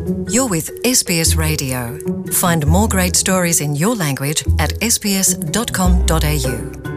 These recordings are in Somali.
You're with SBS Radio. Find more great stories in your language at sbs.com.au.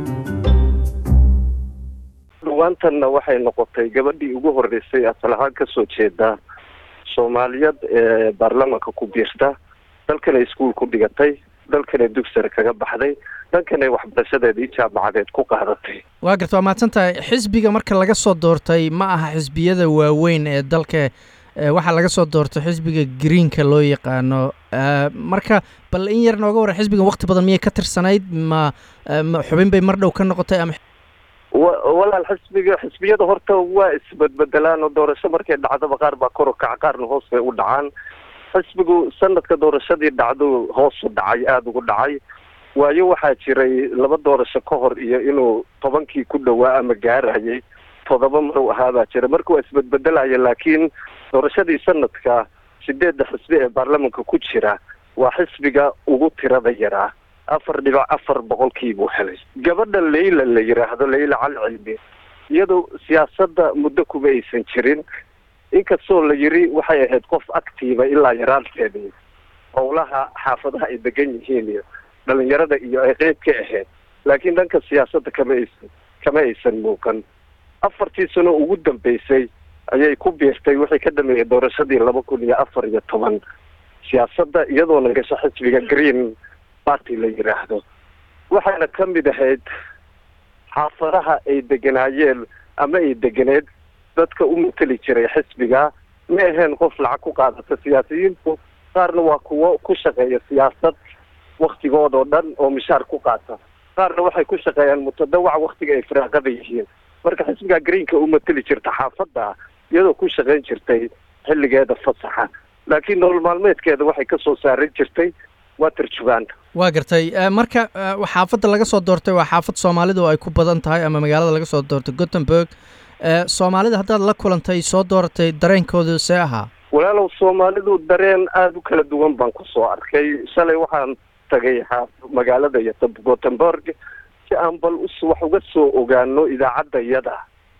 dhawaantanna waxay noqotay gabadhii ugu horeysay asal ahaan kasoo jeeda soomaaliyad ee baarlamanka ku biirta dalkanay iskuol ku dhigatay dalkanay dugsare kaga baxday dhankanay waxbarashadeedii jaamacadeed ku qaadatay waa garta waa mahadsan tahay xisbiga marka laga soo doortay ma aha xisbiyada waaweyn ee dalka ee waxaa laga soo doortay xisbiga greenka loo yaqaano Eh, marka bal in yar nooga warran xisbigan waqti badan miyay ka tirsanayd ma eh, ma xubin bay mar dhow ka noqotay ama wa- walaal xisbiga xisbiyada horta waa isbedbedelaan oo doorasho markay dhacdaba qaar baa kor u kaca qaarna hoos bay u dhacaan xisbigu sanadka doorashadii dhacdu hoos u dhacay aada ugu dhacay waayo waxaa jiray laba doorasho ka hor iyo inuu tobankii ku dhowaa ama gaarayay todoba mar u ahaa baa jira marka waa isbedbedelaya laakiin doorashadii sanadka sideedda xisbi ee baarlamanka ku jira waa xisbiga ugu tirada yaraa afar dhibic afar boqolkii buu helay gabadha leyla la yidhaahdo leyla cali cilmi iyadoo siyaasadda muddo kuma aysan jirin inkastoo la yiri waxay ahayd qof actiiva ilaa yaraanteedii howlaha xaafadaha ay degan yihiin iyo dhalinyarada iyo ay qeyb ka ahayd laakiin dhanka siyaasadda kama aysan kama aysan muuqan afartii sano ugu dambeysay ayay ku biirtay wixii ka dhameeyay doorashadii laba kun iyo afar iyo toban siyaasadda iyadoona gasho xisbiga green party la yidhaahdo waxayna ka mid ahayd xaafadaha ay deganaayeen ama ay deganeed dadka u mateli jiray xisbiga ma aheen qof lacag ku qaadata siyaasiyiintu qaarna waa kuwo ku shaqeeya siyaasad waktigoodoo dhan oo mishaar ku qaata qaarna waxay ku shaqeeyaan mutadawac waktiga ay firaaqada yihiin marka xisbiga greenka u mateli jirta xaafadda iyadoo ku shaqayn jirtay xilligeeda fasaxa laakiin nolol maalmeedkeeda waxay kasoo saaran jirtay waa tarjubaanta waa gartay Eh, marka eh, xaafadda laga soo doortay waa xaafad soomaalidu ay ku badan tahay ama magaalada laga soo doortay gothenburg Eh, soomaalida haddaad la kulantay soo dooratay dareenkoodu see ahaa walaalow soomaalidu dareen aada u kala duwan baan kusoo arkay shalay waxaan tagay xaaf magaalada iyo gothenburg si aan bal us wax uga soo ogaano idaacadda iyada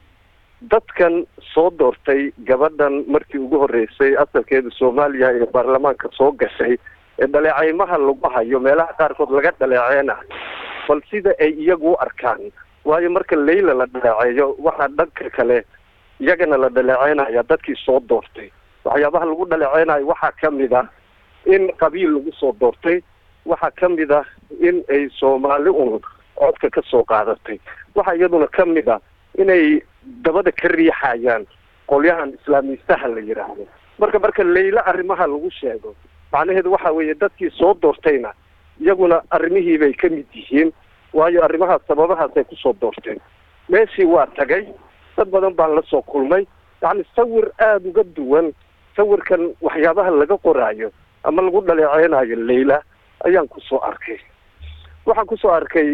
dadkan soo doortay gabadhan markii ugu horreysay asalkeeda soomaaliya ee baarlamaanka soo gashay ee dhaleecaymaha lagu hayo meelaha qaarkood laga dhaleeceena bal sida ay iyagu u arkaan waayo marka leyla la dhaleeceeyo waxaa dhanka kale iyagana la dhaleeceynaya dadkii soo doortay waxyaabaha lagu dhaleeceynayo waxaa ka mid ah in qabiil lagu soo doortay waxaa ka mid ah in ay soomaali un codka ka soo qaadatay waxaa iyaduna ka mid ah inay dabada ka riixayaan qolyahan islaamiistaha la yidhaahdo marka marka leyla arrimaha lagu sheego macnaheedu waxa weeye dadkii soo doortayna iyaguna arrimihii bay ka mid yihiin waayo arrimahaas sababahaasay kusoo doorteen meeshii waa tagay dad badan baan la soo kulmay yacni sawir aada uga duwan sawirkan waxyaabaha laga qoraayo ama lagu dhaleeceynayo leyla ayaan kusoo arkay waxaan kusoo arkay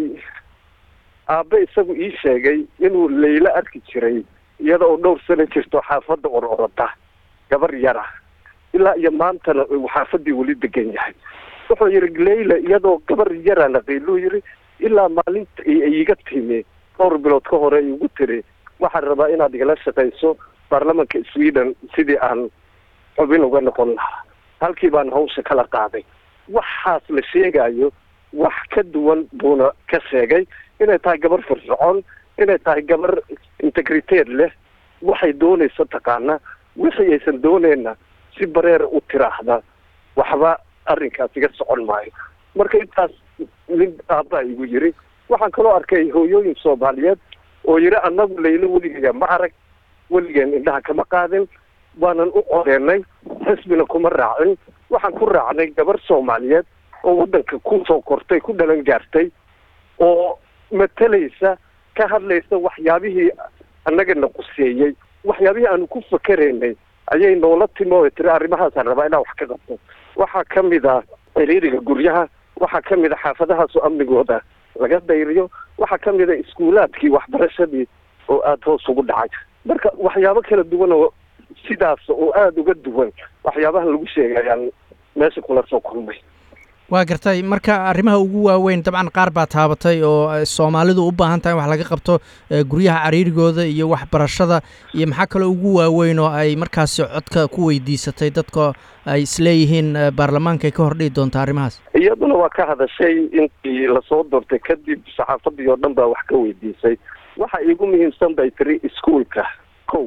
aabbe isagu ii sheegay inuu leyla arki jiray iyada oo dhowr sano jirto xaafadda or orada gabar yara ilaa iyo maantana uu xaafaddii weli degan yahay wuxuu yihi leyla iyadoo gabar yara naqiiluu yihi ilaa maalinta ay ay iga timi dhowr bilood ka hore igu tiri waxaan rabaa inaad igala shaqayso baarlamanka sweden sidii aan xubin uga noqon lahaa halkii baan hawsha kala qaaday waxaas la sheegayo wax ka duwan buuna ka sheegay inay tahay gabar firfircoon inay tahay gabar integriteed leh waxay doonayso taqaana wixii aysan dooneyna si bareer u tiraahda waxba arrinkaas iga socon maayo marka intaas nin aabbaa igu yiri waxaan kaloo arkay hooyooyin soomaaliyeed oo yidhi annagu leylo weligeya ma arag weligeen indhaha kama qaadin waanan u codeenay xisbina kuma raacin waxaan ku raacnay gabar soomaaliyeed oo waddanka ku soo kortay ku dhalan gaartay oo matalaysa ka hadlaysa waxyaabihii annagana quseeyey waxyaabihii aanu ku fakeraynay ayay noola timi oo tiri arrimahaasaan rabaa inaan wax ka qabto waxaa ka mid ah ciriiriga guryaha waxaa ka mid a xaafadahaasoo amnigooda laga dayriyo waxaa ka mid a iskuulaadkii waxbarashadii oo aada hoos ugu dhacay marka waxyaabo kala duwan oo sidaas oo aada uga duwan waxyaabaha lagu sheegayaan meesha kula soo kulmay waa gartay marka arrimaha ugu waaweyn dabcan qaar baa taabatay oo soomaalidu u baahan tahay wax laga qabto guryaha cariirigooda iyo waxbarashada iyo maxaa kaloo ugu waaweyn oo ay markaasi codka ku weydiisatay dadka ay isleeyihiin baarlamaanka ay ka hordhihi doonta arrimahaas iyaduna waa ka hadashay intii lasoo doortay kadib saxaafadii oo dhan baa wax ka weydiisay waxa iigu muhiimsan bay tiri iskuolka kow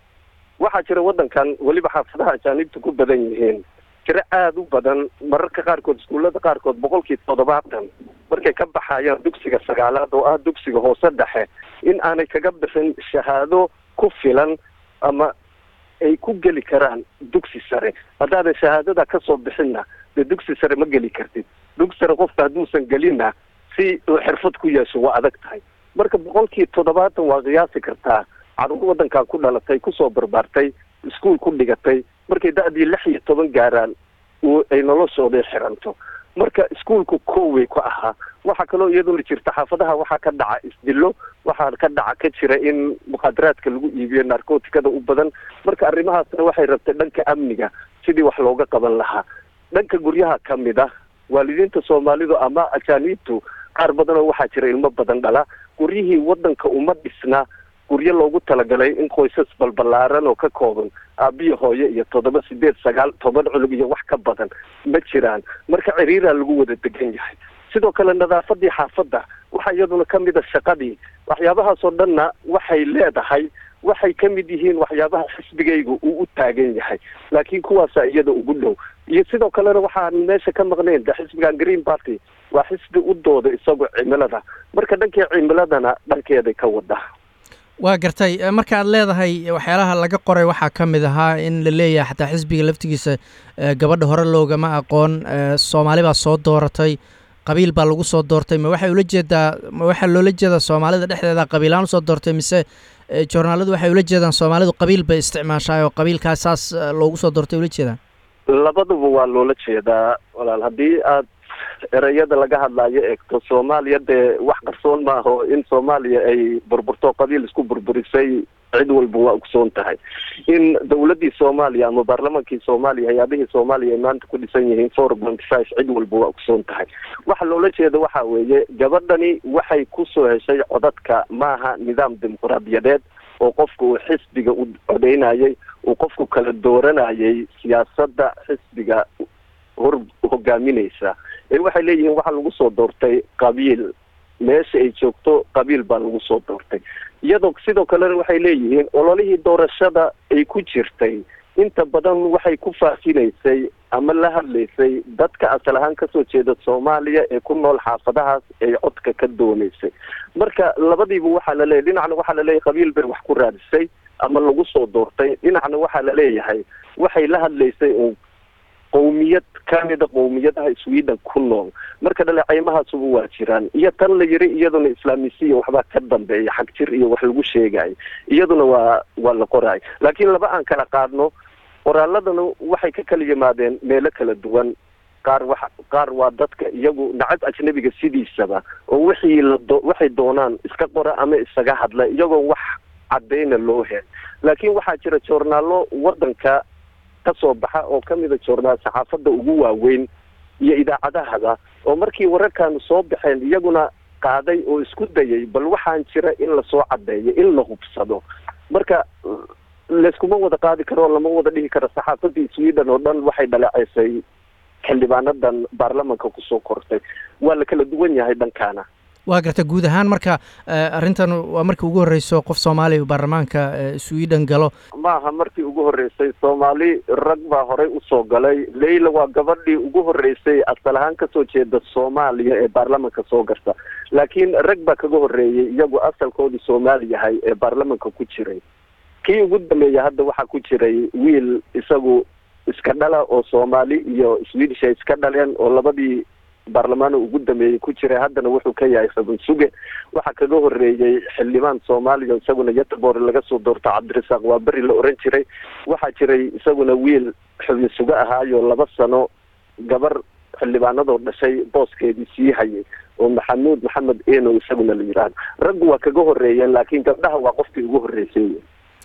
waxaa jira waddankan weliba xaafadaha ajaanibta ku badan yihiin tiro aada u badan mararka qaarkood iskuullada qaarkood boqolkii toddobaatan markay ka baxayaan dugsiga sagaalaad oo ah dugsiga hoose dhexe in aanay kaga bixin shahaado ku filan ama ay ku geli karaan dugsi sare haddaadan shahaadada kasoo bixinna dee dugsi sare ma geli kartid dugsi sare qofka hadduusan gelinna si uu xirfad ku yeesho waa adag tahay marka boqolkii toddobaatan waa qiyaasi kartaa caruur waddankan ku dhalatay kusoo barbaartay iskuol ku dhigatay markay da-dii lix iyo toban gaaraan ay noloshooday xiranto marka iskuolku kowey ku ahaa waxaa kaloo iyaduna jirta xaafadaha waxaa ka dhaca isdillo waxaa ka dhaca ka jira in mukhaadaraadka lagu iibiyo narcoticada u badan marka arrimahaasna waxay rabtay dhanka amniga sidii wax looga qaban lahaa dhanka guryaha ka mid ah waalidiinta soomaalidu ama ajaaniibtu qaar badanoo waxaa jira ilmo badan dhala guryihii waddanka uma dhisna guryo loogu talagalay in qoysas balbalaaran oo ka kooban aabiyo hooyo iyo toddoba sideed sagaal toban culug iyo wax ka badan ma jiraan marka ciriiraa lagu wada degan yahay sidoo kale nadaafadii xaafadda waxaa iyaduna ka mid a shaqadii waxyaabahaasoo dhanna waxay leedahay waxay ka mid yihiin waxyaabaha xisbigayga uu u taagan yahay laakiin kuwaasa iyada ugu dhow iyo sidoo kalena waxaan meesha ka maqnayn de xisbigan green party waa xisbi u dooda isagoo cimilada marka dhankii cimiladana dhankeeday ka wada waa gartay marka aad leedahay waxyaalaha laga qoray waxaa ka mid ahaa in la leeyahay xataa xisbiga laftigiisa gabadha hore loogama aqoon soomaali baa soo dooratay qabiil baa lagu soo doortay ma waxay ula jeedaa ma waxaa loola jeedaa soomaalida dhexdeeda qabiilaan usoo doortay mise joornaaladu waxay ula jeedaan soomaalidu qabiil bay isticmaashaay oo qabiilkaas saas loogu soo doortay ula jeedaan labaduba waa loola jeedaa walaal haddii aad ereyada laga hadlaayo eegto soomaaliya dee wax qarsoon maaho in soomaaliya ay burburto qabiil isku burburisay cid walba waa ogsoon tahay in dawladdii soomaaliya ama baarlamaankii soomaaliya hay-adihii soomaaliya ay maanta ku dhisan yihiin four ponty five cid walba waa ogsoon tahay waxa loola jeeda waxa weeye gabadhani waxay kusoo heshay codadka maaha nidaam dimuqraadiyadeed oo qofku uu xisbiga u codeynayay uu qofku kala dooranayay siyaasadda xisbiga hor hogaaminaysa ee waxay leeyihiin waxaa lagu soo doortay qabiil meesha ay joogto qabiil baa lagu soo doortay iyadoo sidoo kalena waxay leeyihiin ololihii doorashada ay ku jirtay inta badan waxay ku faafinaysay ama la hadlaysay dadka asal ahaan kasoo jeeda soomaaliya ee ku nool xaafadahaas ay codka ka doonaysay marka labadiiba waxaa la leeyahy dhinacna waxaa la leeyahay qabiil bay wax ku raadisay ama lagu soo doortay dhinacna waxaa la leeyahay waxay la hadlaysay un qowmiyad kamida qowmiyadaha sweden ku nool marka dhaleeceymahaasuba waa jiraan iyo tan la yiri iyaduna islaamisiya waxbaa ka dambeeya xag jir iyo wax lagu sheegayo iyaduna waa waa la qoraay laakiin laba aan kala qaadno qoraaladana waxay ka kala yimaadeen meelo kala duwan qaar wa qaar waa dadka iyagu nacab ajnabiga sidiisaba oo wixii lado waxay doonaan iska qora ama isaga hadla iyagoo wax cadeyna loo hel laakiin waxaa jira joornaalo waddanka kasoo baxa oo kamida joornaal saxaafadda ugu waaweyn iyo idaacadahada oo markii wararkan soo baxeen iyaguna qaaday oo isku dayay bal waxaan jira in lasoo cadeeyo in la hubsado marka layskuma wada qaadi karo lama wada dhihi karo saxaafadii sweden oo dhan waxay dhaleeceysay xildhibaanadan baarlamanka kusoo kortay waa la kala duwan yahay dhankaana waa garta guud ahaan marka arrintan waa markii ugu horreyso qof soomaaliya baarlamaanka sweden galo maaha markii ugu horreysay soomaali rag baa horey usoo galay leyla waa gabadhii ugu horreysay asal ahaan kasoo jeeda soomaaliya ee baarlamanka soo garta laakiin rag baa kaga horreeyay iyagu asalkoodii soomaali yahay ee baarlamanka ku jiray kii ugu dambeeya hadda waxaa ku jiray wiil isagu iska dhala oo soomaali iyo swedish ay iska dhaleen oo labadii baarlamaano ugu dambeeyey ku jiray haddana wuxuu ka yahay xubin suge waxaa kaga horreeyey xildhibaan soomaaliya isaguna yatbor laga soo doorto cabdirasaaq waa beri la oran jiray waxaa jiray isaguna wiil xubin suge ahaayo laba sano gabar xildhibaanadoo dhashay booskeedii sii hayay oo maxamuud maxamed eno isaguna la yidhaahdo raggu waa kaga horreeyeen laakiin gabdhaha waa qofkii ugu horreysay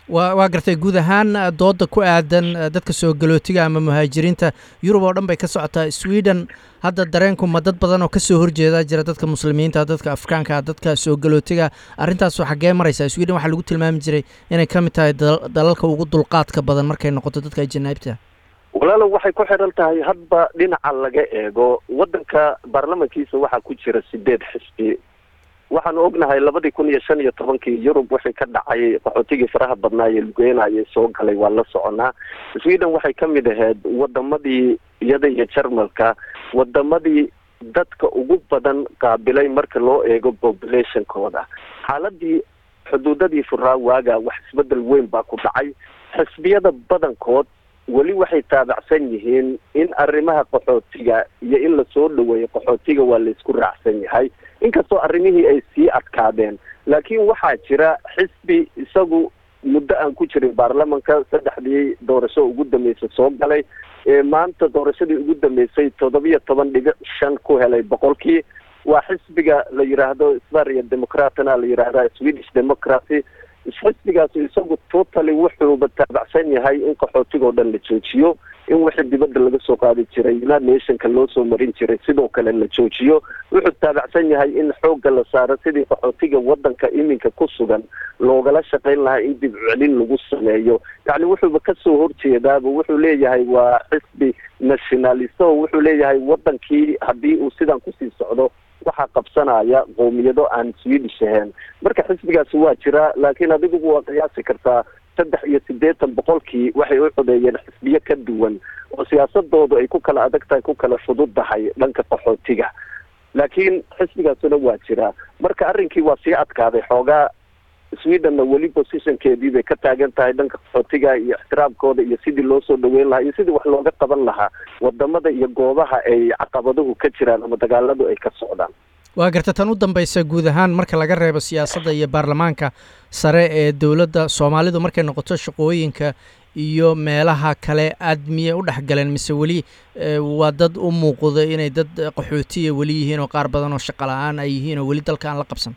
wa waa gartay guud ahaan dooda ku aadan dadka soo galootiga ama muhaajiriinta yurub oo dhan bay ka socotaa sweden hadda dareenku ma dad badan oo kasoo horjeeda jira dadka muslimiinta dadka afrikaanka dadka soo galootiga arrintaas xaggee maraysaa sweden waxaa lagu tilmaami jiray inay ka mid tahay dalalka ugu dulqaadka badan markay noqoto dadka ajanaabta walaalo waxay ku xidhan tahay hadba dhinaca laga eego waddanka baarlamankiisa waxaa ku jira sideed xisbi waxaanu ognahay labadii kun iyo shan iyo tobankii yurub wixii ka dhacay qaxootigii faraha badnaa ee lugeynaya soo galay waa la soconaa sweden waxay ka mid ahayd wadamadii iyada iyo jarmalka wadamadii dadka ugu badan qaabilay marka loo eego populationkooda xaaladii xuduudadii furaa waaga wax isbedel weyn baa ku dhacay xisbiyada badankood weli waxay taabacsan yihiin in arrimaha qaxootiga iyo in lasoo dhaweeyo qaxootiga waa laysku raacsan yahay inkastoo arrimihii ay sii adkaadeen laakiin waxaa jira xisbi isagu muddo aan ku jirin baarlamanka saddexdii doorasho ugu dambeysay soo galay ee maanta doorashadii ugu dambeysay toddobiyo toban dhibic shan ku helay boqolkii waa xisbiga la yidhaahdo svaria democratna la yidhaahda swedish democracy xisbigaasi isagu totally wuxuuba taabacsan yahay in qaxootigoo dhan la joojiyo in wixii dibadda laga soo qaadi jiray united nationka loo soo marin jiray sidoo kale la joojiyo wuxuu taabacsan yahay in xoogga la saaro sidii qaxootiga waddanka iminka ku sugan loogala shaqayn lahaa in dib celin lagu sameeyo yacni wuxuuba kasoo horjeedaaba wuxuu leeyahay waa xisbi nationalist oo wuxuu leeyahay waddankii haddii uu sidan kusii socdo waxaa qabsanaya qoomiyado aan swedish ahayn marka xisbigaasi waa jira laakiin adigu waa qiyaasi kartaa saddex iyo siddeetan boqolkii waxay u codeeyeen xisbiyo ka duwan oo siyaasadoodu ay ku kala adag tahay ku kala fudud tahay dhanka qaxootiga laakiin xisbigaasuna waa jira marka arrinkii waa sii adkaaday xoogaa swedenna weli positionkeedii bay ka taagan tahay dhanka qaxootiga iyo ixtiraamkooda iyo sidii loo soo dhaweyn lahaa iyo sidii wax looga qaban lahaa wadamada iyo goobaha ay caqabaduhu ka jiraan ama dagaaladu ay ka socdaan waa garta tan u dambaysa guud ahaan marka laga reebo siyaasadda iyo baarlamaanka sare ee dowladda soomaalidu markay noqoto shaqooyinka iyo meelaha kale aad miyay u dhexgaleen mise weli waa dad u muuqda inay dad qaxootiya weli yihiin oo qaar badan oo shaqa la-aan ay yihiin oo weli dalka aan la qabsan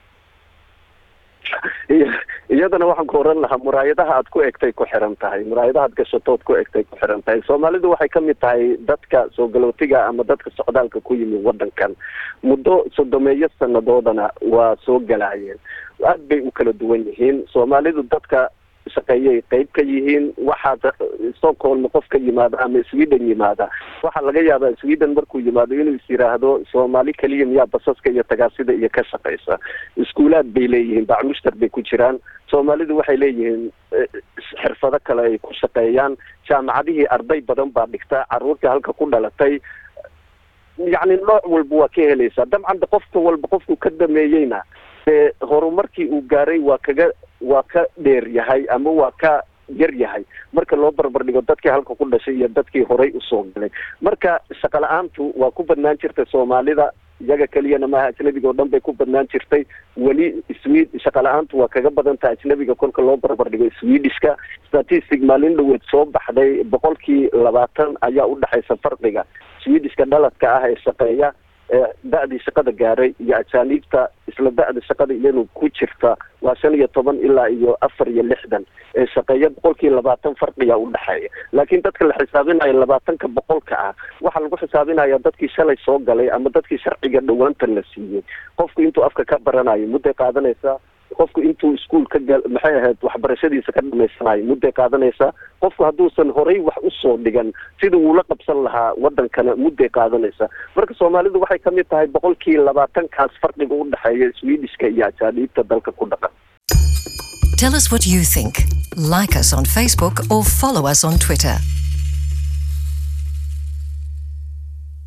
iyadana waxaan ku oran lahaa muraayadaha aad ku egtay ku xiran tahay muraayadaha ad gashatood ku egtay ku xiran tahay soomaalidu waxay kamid tahay dadka soo galootiga ama dadka socdaalka ku yimi wadankan muddo sodomeeyo sanadoodana waa soo galaayeen aad bay u kala duwan yihiin soomaalidu dadka shaqeeyay qeyb ka yihiin waxaa stockholm qof ka yimaada ama sweden yimaada waxaa laga yaabaa sweden markuu yimaado inuu is yiraahdo soomaali keliya miyaa basaska iyo tagaasida iyo ka shaqeysa iskuulaad bay leeyihiin bacmushtar bay ku jiraan soomaalidu waxay leeyihiin xirfado kale ay ku shaqeeyaan jaamacadihii arday badan baa dhigta caruurtii halka ku dhalatay yacni nooc walba waa ka helaysaa dabcan qofka walba qofku ka dameeyeyna dee horumarkii uu gaaray waa kaga waa ka dheer yahay ama waa ka yar yahay marka loo barbar dhigo dadkii halka ku dhashay iyo dadkii horay usoo galay marka shaqa la-aantu waa ku badnaan jirtay soomaalida iyaga keliyana maaha ajnabiga oo dhan bay ku badnaan jirtay weli swe shaqa la-aantu waa kaga badan taha ajnabiga kolka loo barbar dhigo swedishka statistic maalin dhaweed soo baxday boqolkii labaatan ayaa udhexaysa farqiga swedishka dhaladka ah ee shaqeeya da-dii shaqada gaaray iyo ajaaniibta isla da-da shaqada iyanu ku jirta waa shan iyo toban ilaa iyo afar iyo lixdan ee shaqeeya boqolkii labaatan farqiyaa udhexeeya laakiin dadka la xisaabinayo labaatanka boqolka ah waxaa lagu xisaabinaya dadkii shalay soo galay ama dadkii sharciga dhawaanta la siiyey qofku intuu afka ka baranayo mudday qaadanaysaa qofku intuu iskuol ka gal maxay ahayd waxbarashadiisa ka dhamaysanayo mudday qaadanaysaa qofku hadduusan horay wax usoo dhigan sida wuula qabsan lahaa wadankana mudday qaadanaysaa marka soomaalidu waxay kamid tahay boqolkii labaatankaas farqiga udhexeeya swedishka iyo ajaaniibta dalka ku dhaqan Tell us what you think. Like us on Facebook or follow us on Twitter.